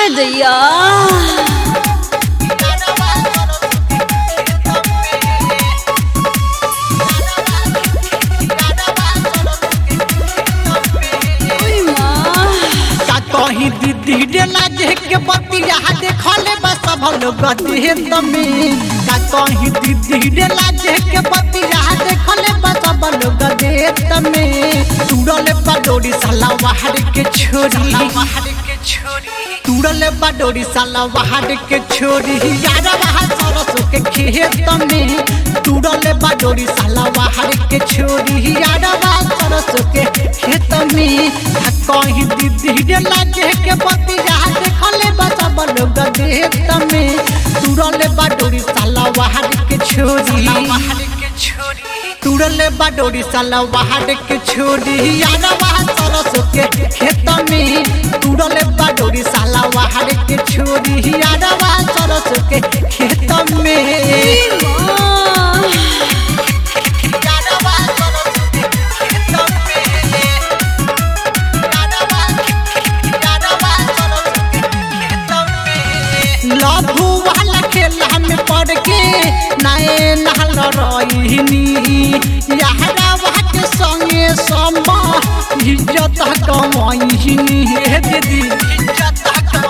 दैया ओय माँ का कहीं दीदी डेला जे के बतिया देखले बस सब लोग देह तमे का कहीं दीदी डेला जे के बतिया देखले बस सब लोग देह तमे तुरले बडोरी साला बाहर के छोरी बाहर के छोरी तुरले बडोरी साला बाहर के छोरी यार बाहर सरसों के खेत में तुरले बडोरी साला बाहर के छोरी यार बाहर सरसों के खेत में आ कहीं दीदी डेला जे के बतिया देखले बस सब लोग देह में तुरले बडोरी साला बाहर के छोरी बाहर के छोरी तुरले बडोरी साला बाहर के छोरी यार बाहर सरसों के खेत में तुरले बडोरी साला बाहर के छोरी यार बाहर सरसों के खेत में माँ यार बाहर सरसों के खेत में यार बाहर यार बाहर सरसों के खेत में लभू वाला खेला में पड़ के नए नहल रहीनी यारा के संगे समा इज्जत कमाईनी हे दीदी इज्जत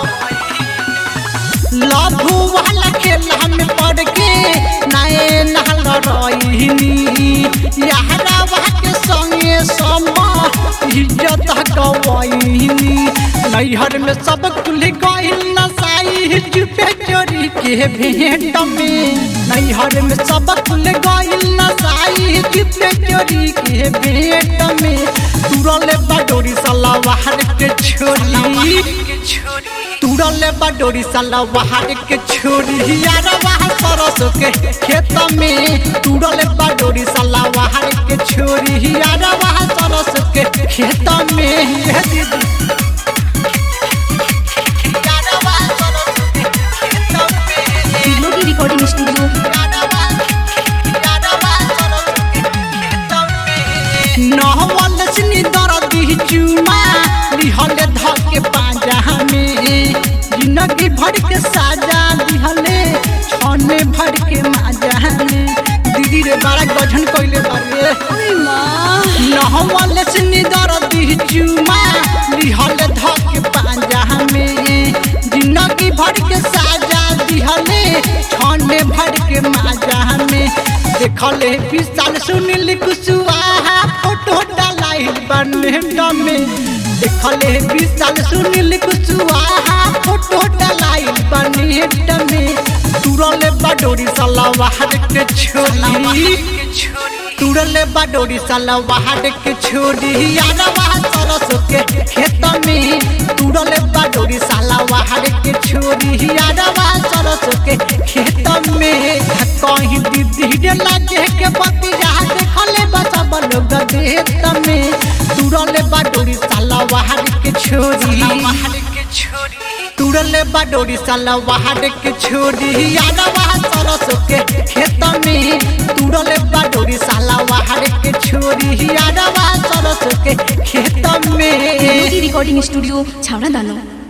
कमाईनी लभू वाला खेला में पड़ के नए नहल रहीनी यारा के संगे समा इज्जत कमाईनी नैहर में सब कुल गइल नसाई चुपे चोरी के भेंट में नैहर में सब कुल गइल नसाई चुपे चोरी के भेंट में तुरले बडोरी साला बाहर के छोरी तुरले बडोरी साला बाहर के छोरी यार बाहर सरसों के खेत में तुरले बडोरी साला बाहर के छोरी यार बाहर सरसों के खेत में ये दीदी यार बाहर सरसों के खेत में दिलों की रिकॉर्डिंग स्टूडियो नहवल सनी दरदी चुमा लिहले धके पाजा में जिंदगी भर के साजा दिहले छने भर के माजा में दीदी रे बड़ा गठन कइले बारे ओय माँ नहवल सनी दरदी चुमा लिहले धके पाजा में जिंदगी भर के साजा दिहले छने भर के माजा में देखले विशाल सुनील कुशवाहा फोटो डालाई बने में देखले विशाल सुनील कुशवाहा फोटो डालाई बने में तुरले बडोरी साला बाहर के छोरी तुरले बडोरी साला बाहर के छोरी यार बाहर सरसों के खेत में तुरले बडोरी साला बाहर के छोरी यार बाहर सरसों के खेत में कहीं दीदी डेला जे के बतिया देखले बस लोग देत में तुरले बडोरी साला बाहर के छोरी बाहर के छोरी तुरले बडोरी साला बाहर के छोरी यार बाहर सरसों के खेत में तुरले बडोरी साला बाहर के छोरी यार बाहर सरसों के खेत में दिलों की रिकॉर्डिंग स्टूडियो छावड़ा दानो